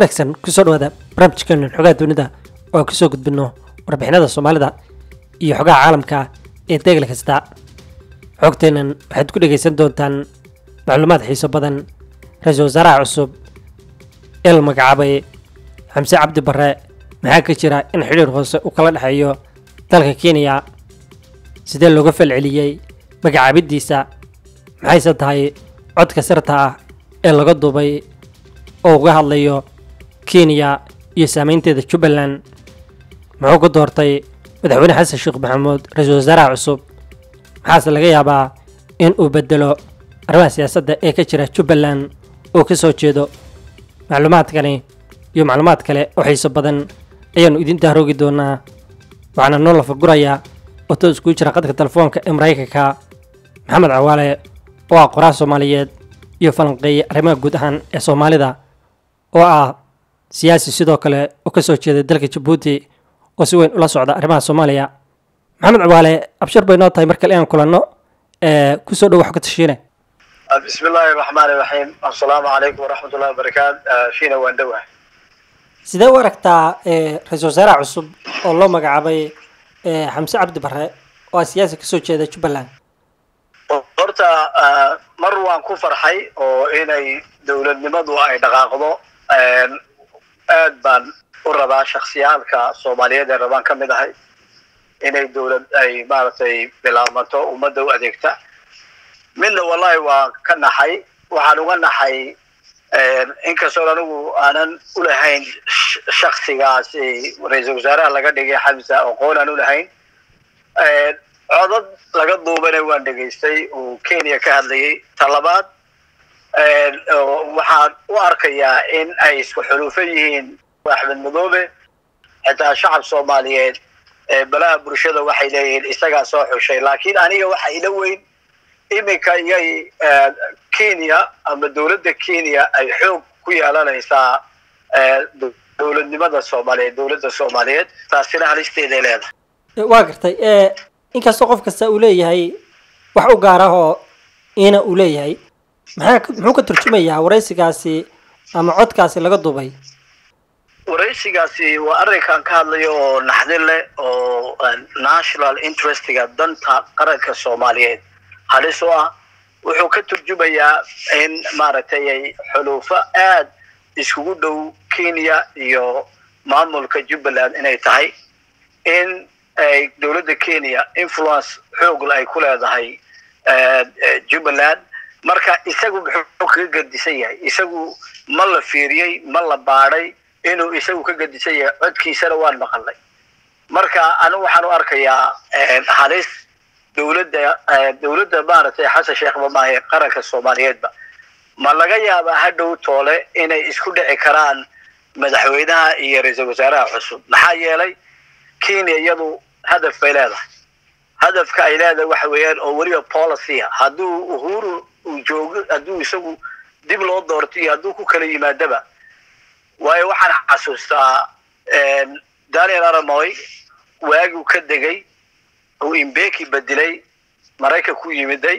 wanaagsan kusoo dhawaada barnaamijkeena xogaha dunida oo aan kusoo gudbino warbixinada soomaalida iyo xogaha caalamka ee degel kasta xogteennan waxaad ku dhegaysan doontaan macluumaad xiiso badan ra-iisul wasaaraha cusub ee la magacaabay xamse cabdi barre maxaa ka jira in xidhiir hoose uu kala dhexeeyo dalka kenya sidee looga falceliyey magacaabiddiisa maxayse tahay codka sirta ah ee laga duubay oo uga hadlayo kenya iyo saameynteeda jubbaland muxuu ku doortay madaxweyne xasan sheekh maxamuud ra-iisul wasaaraha cusub maxaase laga yaabaa in uu bedelo arrimaha siyaasadda ee ka jira jubbaland oo ka soo jeedo macluumaadkani iyo macluumaad kale oo xiiso badan ayaannu idin dahroogi doonaa waxaana noo lafagurayaa oo toos iskugu jira qadka telefoonka ee maraykanka maxamed cawaale oo ah qoraal soomaaliyeed iyo falanqeeye arrimaha guud ahaan ee soomaalida oo ah siyaasi sidoo kale oo ka soo jeeda dalka jabuuti oo si weyn ula socda arrimaha soomaaliya maxamed cawaale abshir bay noo tahay mar kale inaan kulanno kusoo dhow wax ka tashiine bismi illaahi raxmaani raxiim assalaamu calaykum waraxmat ullahi wabarakaat fiina waan dhowah sidee u aragtaa ra-iisul wasaaraha cusub oo loo magacaabay xamse cabdi barre oo ah siyaasi kasoo jeeda jubbaland horta mar waan ku farxay oo inay dowladnimadu ay dhaqaaqdo aad baan u rabaa shaksiyaalka soomaaliyeed ee rabaan ka mid ahay inay dowlad ay maaragtay bilaabmato ummadda u adeegta midna wallahi waa ka naxay waxaan uga naxay inkastoo anigu aanan ulahayn shaksigaasi ra-iisul wasaaraha laga dhigay xamsa aqoon aan ulahayn codad laga duubana waan dhegaystay uu kenya ka hadlayay talabaad waxaan u arkayaa in ay isku xuluufan yihiin axmed madoobe xitaa shacab soomaaliyeed balaha bulshada waxay leeyihiin isagaa soo xushay laakiin aniga waxa ila weyn iminka iyay kenya ama dowladda kenya ay xoog ku yeelanaysaa dowladnimada soomaaliyeed dowladda soomaaliyeed taasina halisteeday leedahay waa gartay inkastoo qof kasta uu leeyahay wax u gaar ah oo ina uu leeyahay maxaa muxuu ka turjumayaa waraysigaasi ama codkaasi laga duubay waraysigaasi waa arrinkan ka hadlayo oo naxdin leh oo national interestga danta qaranka soomaaliyeed halis u ah wuxuu ka turjumayaa in maaragtay ay xuluufo aad iskugu dhow kenya iyo maamulka jubbaland inay tahay in ay dowladda kenya influence xoogla ay ku leedahay jubbaland marka isagu muxuu kaga gedisan yahay isagu ma la fiiriyey ma la baadhay inuu isagu ka gedisan yahay codkiisana waan maqalnay marka anigu waxaan u arkayaa halis dowladda dowladda maaragtay xasan sheekh mamaahe qaranka soomaaliyeedba ma laga yaabaa hadhow toole inay isku dhici karaan madaxweynaha iyo ra-iisul wasaaraha cusub maxaa yeelay kenya iyadu hadaf bay leedahay hadafka ay leedahay waxa weeyaan oo weliba policy a hadduu uhuru uu joogo hadduu isagu dib loo doorto iyo hadduu ku kala yimaadaba waayo waxaan xasuustaa daniel aramoy waagiu ka degay uu imbeki bedelay maraykan ku yimiday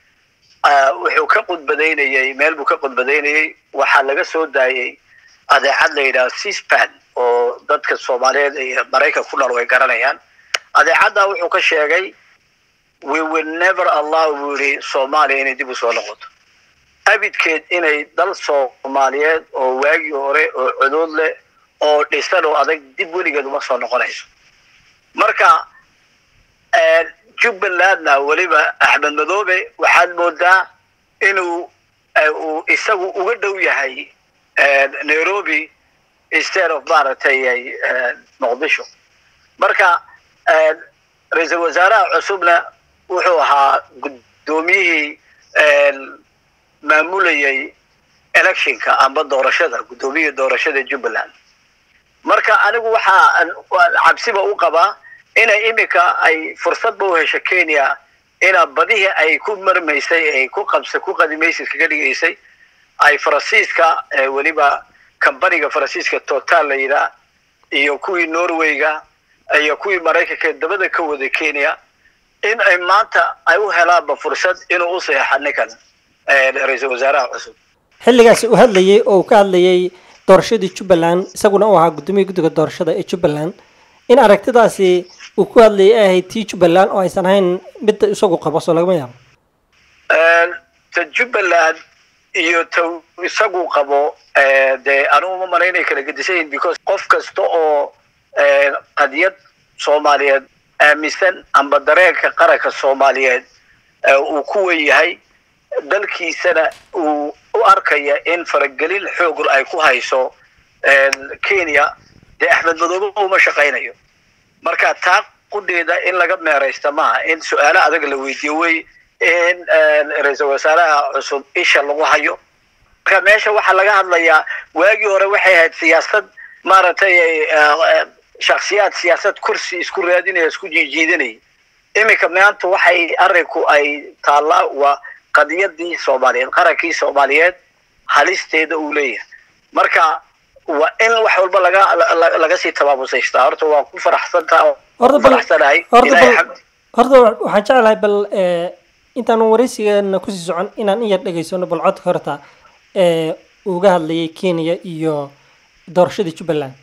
wuxuu ka qudbadaynayey meel buu ka qudbadaynayey waxaa laga soo daayey adeecad la yidhaha sispan oo dadka soomaaliyeed iyo maraykan ku nool way garanayaan adeecaddaa wuxuu ka sheegay we will never allow buu yihi soomaaliya inay dib u soo noqoto abidkeed inay dal soomaaliyeed oo waagii hore oo cuduud leh oo dhisan oo adag dib weligeed uma soo noqonayso marka jubbalandna weliba axmed madoobe waxaad moodaa inuu uu isagu uga dhow yahay nairobi instead of maaragtay muqdisho marka ra-iisul wasaaraha cusubna wuxuu ahaa guddoomiyihii maamulayay electionka amba doorashada guddoomiyihii doorashada jubbaland marka anigu waxaa cabsiba u qabaa inay iminka ay fursadba u hesho kenya ina badihii ay ku marmaysay ay ku qabsa ku qadimaysid kaga dhigaysay ay faransiiska weliba combaniga faransiiska total la yidhaah iyo kuwii norwayga iyo kuwii maraykanka dabada ka waday kenya in ay maanta ay u helaanba fursad inuu u saxeexa ninkan ra-iisul wasaaraha cusub xilligaasi uu hadlayey oo uu ka hadlayey doorashadii jubbaland isaguna uu ahaa guddoomiya guddiga doorashada ee jubbaland in aragtidaasi uu ku hadlayay ay ahayd tii jubbaland oo aysan ahayn midda isagu qabo soo lagama yaabo ta jubbaland iyo ta isagu qabo dee anugu ma mala inay kala gedisayihin because qof kasta oo qadiyad soomaaliyeed aaminsan amba dareenka qaranka soomaaliyeed uu ku wen yahay dalkiisana uu u arkaya in faragelin xoog ay ku hayso kenya dee axmed madoobe uma shaqaynayo marka taa qudheeda in laga meeraysta maaha in su-aalo adag la weydiiyo wey in ra-iisal wasaaraha cusub isha lagu hayo marka meesha waxaa laga hadlayaa waagii hore waxay ahayd siyaasad maaragtay shaksiyaad siyaasad kursi isku raadinaya isku jiijiidanaya iminka maanta waxay arinku ay taallaa waa qadiyadii soomaaliyeed qarankii soomaaliyeed halisteeda uu leeyahay marka waa in wax walba laga laga sii tabaabusaystaa horta waa ku faraxsantaa horta bal faraxsanahay horta Ilaahay bal xamdi. horta waxaan jeclahay bal eh, intaan waraysigeena kusii socon inaan in yar dhegaysano bal codka horta ee uu uga hadlayay kenya iyo doorashadii jubbaland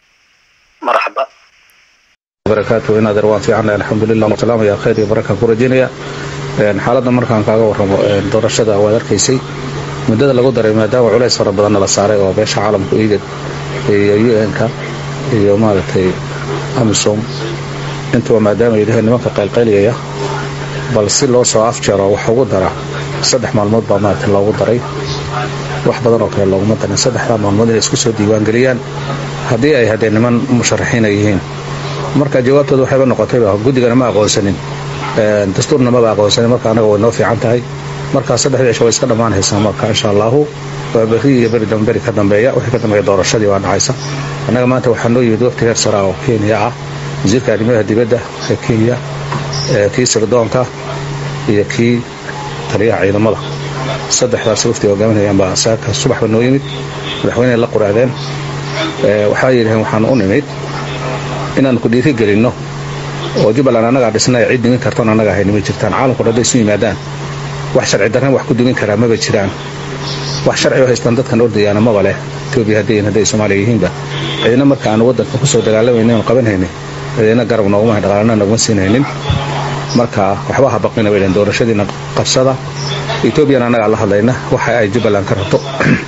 marxaba barakaatu in adeer waan fiicannahay alxamdulilah wasalaam yaa khayr iyo baraka ku rajinaya Een, xaaladda markaan kaaga warramo een, doorashada waad arkaysay muddada lagu daray maadaama culays fara badanna la saaray oo beesha caalamka igad iyo un-ka iyo maaragtay amisom intuba maadaama ay yihiin nimanka qaylqayliyaya bal si loo soo afjaro wax ugu dara saddex maalmood baa maaragtay loogu daray wax badan oo kale looguma darin saddexdaa maalmood inay isku soo diiwaangeliyaan haddii ay haddee niman musharaxiina yihiin marka jawaabtooda waxayba noqotayba guddigana ma aqoonsanin Een, dastuurna maba aqoonsanin marka anaga way noo fiican tahay marka saddexdii cisho way iska dhammaanaysaa marka insha allahu waa berri iyo beri dambe beri ka dambeeya wixii ka dambeeya doorashadii waa dhacaysa annaga maanta waxaa noo yimid waqti heer sara oo kenya ah wasiirka arrimaha dibadda ee kenya ee kii sirdoonka iyo kii taliyaha ciidamada saddexdaas wafti hogaaminayaan baa saaka subaxba noo yimid madaxweyne la quraadeen Ee, waxaa yidhaheen waxaan u nimid inaan ku dhiiri gelinno oo jubbaland annagaa dhisnay cid dhimin kartoon annaga ahay nima jirtaan caalamkuna hadday isu yimaadaan wax sharci darran wax ku dhimin karaa maba jiraan wax sharci oo haystaan dadkan ordayaana maba leh etoobiya hadday yihiin hadday soomaaliya yihiinba cidina marka aan waddanka kusoo dagaalamaynin oon qabanhaynin cidina garab nooguma hayn dhaqaalana nooguma siinaynin marka waxba ha baqina bay dhaheen doorashadiina qabsada etoobiyana annagaa la hadlayna waxa ay jubbaland ka rabto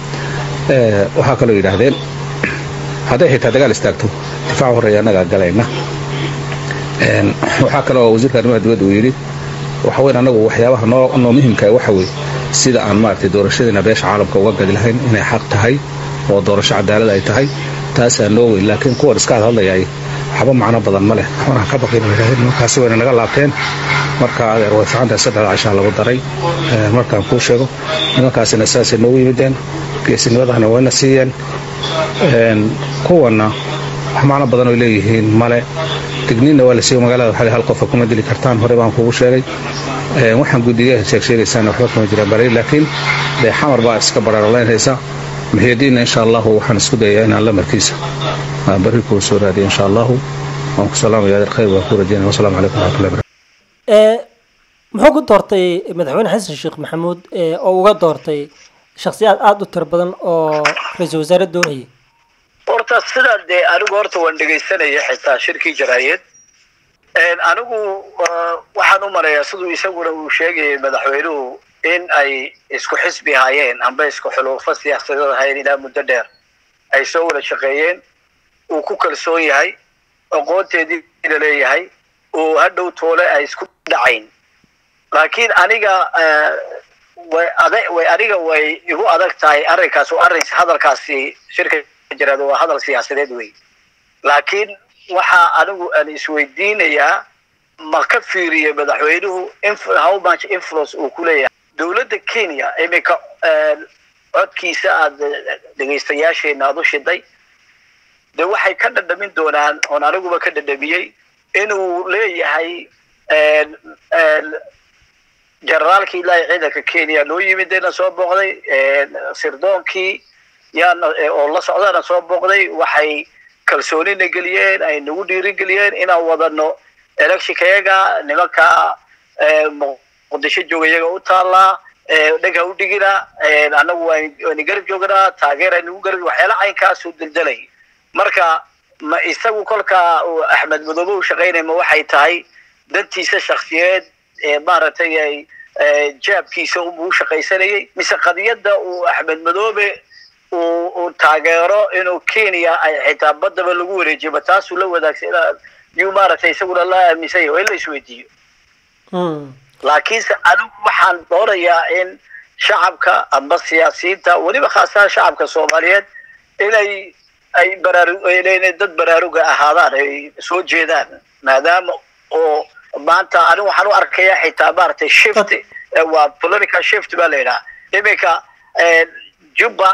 Ee, waxaa kaloo yidhaahdeen hadday xitaa dagaal istaagto difaac horreeya annagaa galayna Een, waxaa kaloo wasiirka arrimaha dibadda uu yidhi waxa weyn annagu waxyaabaha noo noo muhimka ah waxa weeye sida aan maaragtay doorashadiina beesha caalamka uga gadi lahayn inay xaq tahay oo doorasho cadaalad ay tahay taasaa noo weyn laakiin kuwan iska hadlayay waxba macno badan ma leh waxbana ha ka baqin bay yidhahdeen markaasi wayna naga laabteen marka adeer way fiican tahay saddexda cashaa lagu daray Een, markaan kuu sheego nimankaasina saasay noogu yimideen geesinimadahana wayna siiyeen Een, kuwanna wax macno badan oy leeyihiin male digniinna waa la siiyo magaalada waxaa la hal qofa kuma dili kartaan hore baan kugu sheegay Een, waxaan guddiga sheeg sheegaysaan waxba kama jiraan bari laakiin dee xamar baa iska bararolaynaysa maxiyadiinna insha allahu waxaan isku dayayaa inaan lamarkiisa aan barri kuu soo raadiyo insha allahu waan ku salaamaya adeer khayr waan ku rajeynaya wasalaamu calaykum waraxmatullahi barakatu ee muxuu ku doortay madaxweyne xasan sheekh maxamuud ee oo uga doortay shakhsiyaad aada u tiro badan oo ra-iisul wasaare doonayay horta sidaa dee anigu horta waan dhegaysanaya xitaa shirkii jaraayeed Een, anigu uh, waxaan u marayaa siduu isaguna uu sheegayay madaxweynuhu in ay isku xisbi ahaayeen amba isku xuluufo siyaasadeed ahaayeen ilaa muddo dheer ay soo wada shaqeeyeen uu ku kalsoon yahay aqoonteediina leeyahay uu hadhow toole ay isku dhacayn laakiin aniga uh, way adag way aniga way igu adag tahay arrinkaas oo arrin hadalkaasi shirka jiraad waa hadal siyaasadeed wey laakiin waxa anigu aan isweydiinayaa ma ka fiiriye madaxweynuhu inf- how much influence uu ku leeyahay dowladda kenya iminka een, codkiisa aad dhegaystayaasheena aad u shiday de waxay ka dhadhamin doonaan oon aniguba ka dhadhamiyey inuu leeyahay een, een, generaalkii ilaahay ciidanka kenya noo yimid na soo booqday een, sirdoonkii yaana ee, oo la socdana soo booqday waxay kalsoonina geliyeen ay nagu dhiirigeliyeen inaan wadano electionkayaga nimanka ee, muqdisho jooga iyaga u taallaa dhega u dhigina annagu waan garab joognaa taageera nagu garab waxyaala caynkaasuu daldalay marka ma isagu kolkaa axmed madoobe u shaqaynaya ma waxay tahay dantiisa shaksiyeed ee maaragtay ay jaabkiisa unbuu shaqaysanayay mise qadiyadda uu axmed madoobe uu taageero inuu kenya ay xitaa badaba lagu wareejiyo ma taasuu la wadaagsan yuu maaragtay isaguna la aaminsan yahay waa in la isweydiiyo laakiinse anigu waxaan doonayaa in shacabka amba siyaasiyiinta weliba khaasaha shacabka soomaaliyeed inay ay baraaru inay dad baraaruga ahaadaan ay soo jeedaan maadaama oo maanta anigu waxaan u arkayaa xitaa maaragtay shift waa political shift baa la yidhaha iminka jubba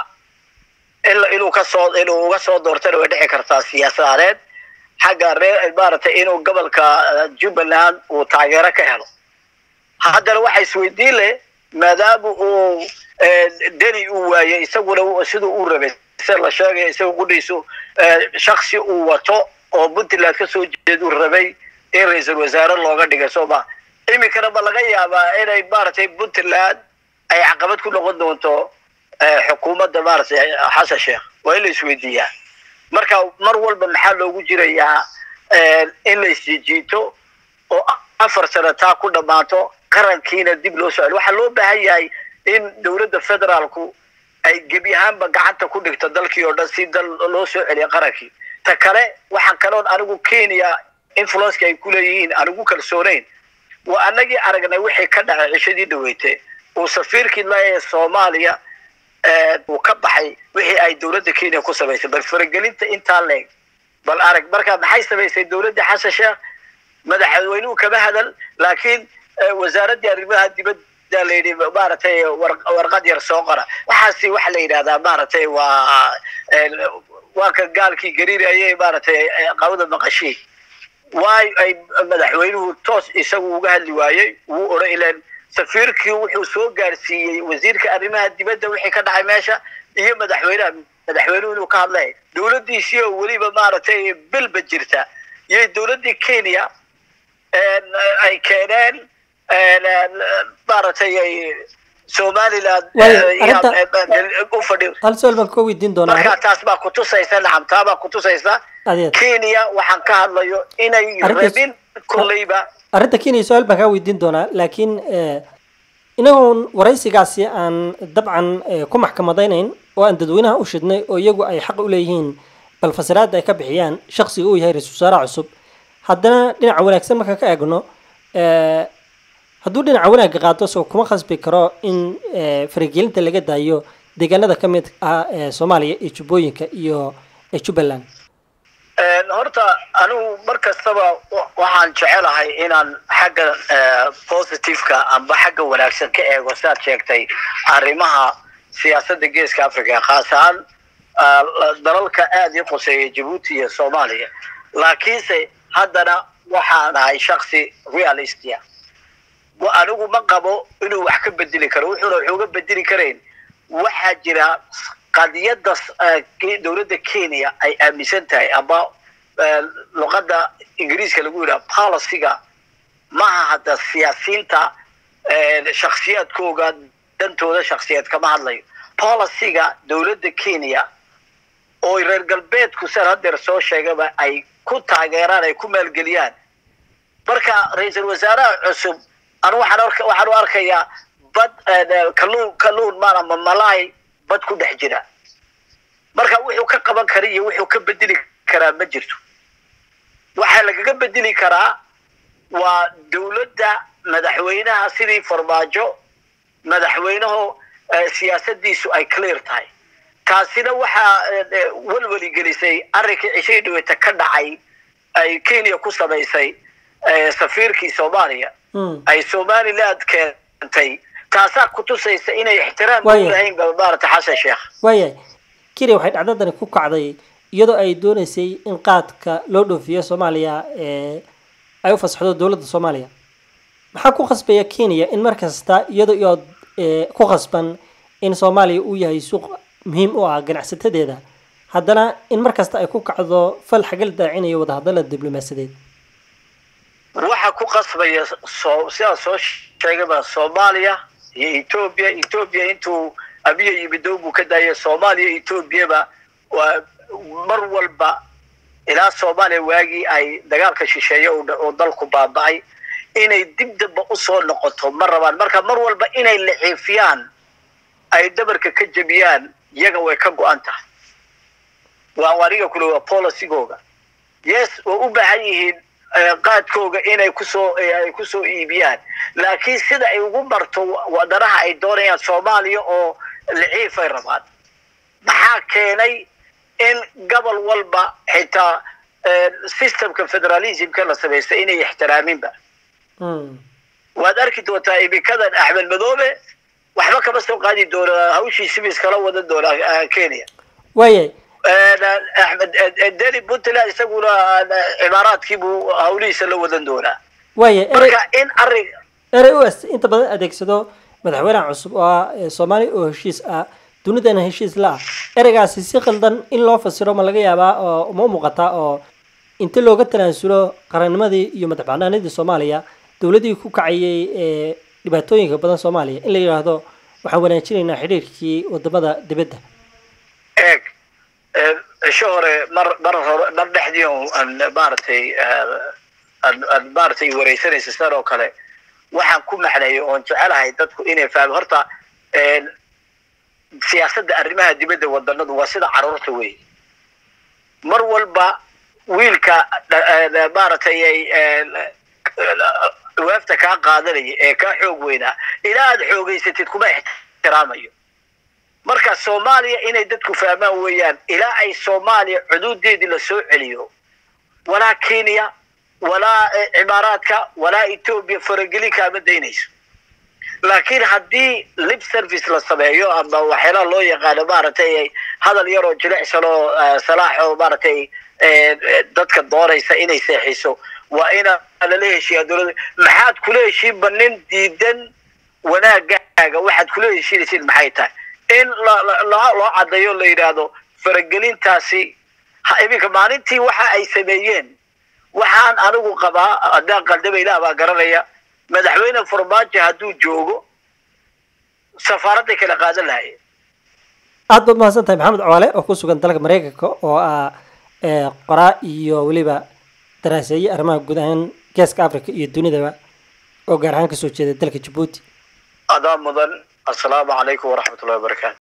inuu kasoo inuu uga soo doortana way dhici kartaa siyaasadeed xagga ree maaragtay inuu gobolka jubbaland uu taageero ka helo haddana waxa isweydiin leh maadaama uu deni uu waayey isaguna siduu u rabay sida la sheegaya isaga gudhiisu shaksi uu wato oo puntland kasoo jeeduu rabay in ra-iisul wasaare looga dhigay sooma iminkana ma laga yaabaa inay maaragtay puntland ay caqabad ku noqon doonto xukuumadda maaragtay xasan sheekh waa in la isweydiiyaa marka mar walba maxaa loogu jirayaa in la isjijiito oo afar sano taa ku dhammaato qarankiina dib loo socdo waxaa loo baahan yahay in dowladda federaalku ay gebi ahaanba gacanta ku dhigto dalkii oo dhan si dal loo soo celiya qarankii ta kale waxaan kaloon anigu kenya influenceka ay kuleeyihiin anigu kalsooneyn waa anagii aragnay wixii ka dhacay cishadii dhaweyte uu safiirkii laee soomaaliya uu ka baxay wixii ay dowladda kenya ku samaysay bal faragelinta intaa leeg bal arag marka maxay samaysay dowladda xasan sheekh madaxweynuhu kama hadal laakiin wasaaraddii arrimaha dibadda la yidhi maaragtay warqad yar soo qora waxaasi waxa la yidhahdaa maaragtay waa waa ka gaalkii gariirayay maaragtay qawda maqashii waay ay madaxweynuhu toos isagu uga hadli waayey wuu odhan ilaan safiirkii wuxuu soo gaarsiiyey wasiirka arrimaha dibadda wixii ka dhacay meesha iyo madaxweynaha madaxweynuhu inuu ka hadlay dowladdiisii oo weliba maaragtay bilba jirta iyo dowladdii kenya ay keeneen maaragtay ay somaliland u fadhi hal su-aal baan ka weydiin doonaa marka taas baa kutusaysa nacam taa baa kutusaysa adeed kenya waxaan ka hadlayo inay Arrintaas- rabin kolleyba arrinta kenya su-aal baan kaa weydiin doonaa laakiin inagoon waraysigaasi aan dabcan eh, ku maxkamadaynayn oo aan dadweynaha u shidnay oo iyagu ay xaq u leeyihiin bal fasiraadda ay ka bixiyaan shaksiga uu yahay ra-iisul wasaaraha cusub haddana dhinaca wanaagsan markaan ka eegno eh, hadduu dhinaca wanaagga qaato soo kuma khasbi karo in eh, faragelinta laga daayo deegaanada ka mid ah ee soomaaliya iyo jubbooyinka iyo eh, jubbaland Een, horta anigu mar kastaba wa- waxaan jecelahay inaan xagga eh, positiveka amba xagga wanaagsan ka eego siaad sheegtay arrimaha siyaasadda geeska africa khaas ahaan ah, la- dalalka aada ii quseeya jabuuti iyo soomaaliya laakiinse haddana waxaan ahay shaksi realistia wa- anigu ma qabo inuu wax ka bedeli karo wuxuuna wax uga bedeli karayn waxaa jira qadiyadda eh, ke- dowladda kenya ay aaminsan tahay ama eh, luqadda ingiriiska lagu yidhaha policyga maaha hadda siyaasiyiinta eh, shaksiyaadkooga dantooda shaksiyeed kama hadlayo policyga dowladda kenya oo reer galbeedku san hadeer soo sheegaba ay ku taageeraan ay ku maalgeliyaan marka ra-iisul wasaaraha cusub anu waxaan arka- waxaan u arkayaa bad eh, kalluun kalluun maan ama malaay bad ku dhex jira marka wuxuu ka qaban kara iyo wuxuu ka bedeli karaa ma jirto waxaa lagaga bedeli karaa waa dowladda madaxweynaha sidii farmaajo madaxweynahu eh, siyaasadiisu ay clear tahay taasina waxaa eh, eh, welweli gelisay arrinkii cishii dhaweyta ka dhacay ay kenya ku samaysay eh, safiirkii soomaaliya Mm. ay somaliland keentay taasaa kutusaysa inay ixtiraam Waayahay. u lahayn maarata xasan sheekh waayahay kenya waxay dhacdadani ku kacday iyadoo ay dooneysay in qaadka loo dhoofiyo soomaaliya ee ay u fasaxdo dowladda soomaaliya maxaa ku khasbaya kenya in mar kasta iyadoo iyo ee, ku khasban in soomaaliya uu yahay suuq muhiim u ah ganacsatadeeda haddana in mar kasta ay ku kacdo fal xagal daacinayo wadahadalada diblomaasiyadeed waxa ku qasbaya soo sidaa soo sheegaba soomaaliya iyo etoobiya etoobiya intuu abiya yimidow buu ka daayay soomaaliya etoobiyaba waa mar walba ilaa soomaaliya waagii ay dagaalka shisheeye oo dalku baaba'ay inay dib damba usoo noqoto ma rabaan marka mar walba inay laciifiyaan ay dhabarka ka jebiyaan iyaga way ka go-an tahay waa aniga kule waa policygooga yes way u baahan yihiin qaadkooga inay kusoo ay kusoo iibiyaan laakiin sida ay ugu marto wadanaha ay doonayaan soomaaliya oo laciifay rabaan maxaa keenay in gobol walba xitaa systemka federalismka la samaystay inay ixtiraaminba waad arki doontaa imikadan axmed madoobe waxba kama soo qaadi doona hawshiisiba iskala wadan doonaa kenya waayay axmed deni puntland isaguna cimaaraadkiibuu hawlihiisa la wadan doonaa waaya marka in arrin erey u s inta badan adeegsado madaxweynaha cusub oo ah soomaaliya oo heshiis ah dunidana heshiis la ah ereygaasi si qaldan in loo fasiro ma laga yaabaa oo ma u muuqataa oo inta looga tanaasulo qarannimadii iyo madaxbanaanidii soomaaliya dowladii ku kacayay ee dhibaatooyinka badan soomaaliya in la yidhaahdo waxaan wanaajinaynaa xidhiirkii wadamada dibadda eeg cisho hore mar mar hore mar dhexdii aan maaragtay aan maaragtay wareysanaysa sidan oo kale waxaan ku macneeyay oon jecelahay dadku inay fahmo horta siyaasadda arrimaha dibadda wadanadu waa sida caruurta wey mar walba wiilka maaragtay waafta kaa qaadanaya ee kaa xoog weynaa ilaa aad xoogeysatid kuma ixtiraamayo marka soomaaliya inay dadku fahmaan weeyaan ilaa ay soomaaliya xuduudeedii lasoo celiyo walaa kenya walaa cimaaraadka walaa etoobiya farageli kaama daynayso laakiin haddii lip service la sameeyo ama waxyaalaha loo yaqaano maaragtay hadal yaroo jilicsan oo salaax oo maaragtay dadka doonaysa inay seexiso waa ina lala heshiiyaa dowladda maxaad kula heshiinba nin diidan wanaagaaga waxaad kula heshiinaysid maxay tahay in loo caddeeyo la yidhaahdo faragelintaasi iminka maalintii waxa ay sameeyeen waxaan anigu qabaa haddaan qaldaba ilaah baa garanaya madaxweyne farmaajo hadduu joogo safaaradday kala qaadan lahayeen aada baad mahadsan tahay maxamed coole oo ku sugan dalka mareykanka oo ah qoraa iyo weliba daraaseeye arrimaha guud ahaan geeska africa iyo dunidaba oo gaar ahaan kasoo jeeda dalka jabuuti adaa mudan assalaamu calaykum waraxmat ullahi wabarakaatu